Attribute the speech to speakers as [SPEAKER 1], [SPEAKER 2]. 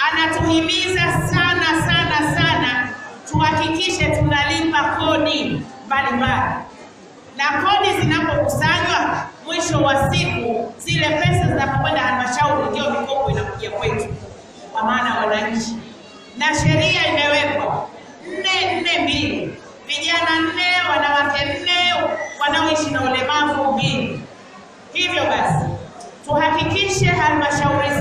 [SPEAKER 1] anatuhimiza sana sana sana tuhakikishe tunalipa kodi mbalimbali, na kodi zinapokusanywa mwisho wa siku, zile pesa zinapokwenda halmashauri, ndio mikopo inakuja kwetu, kwa maana wananchi, na sheria imewekwa nne nne mbili, vijana nne, wanawake nne, wanaoishi na ulemavu mbili. Hivyo basi tuhakikishe halmashauri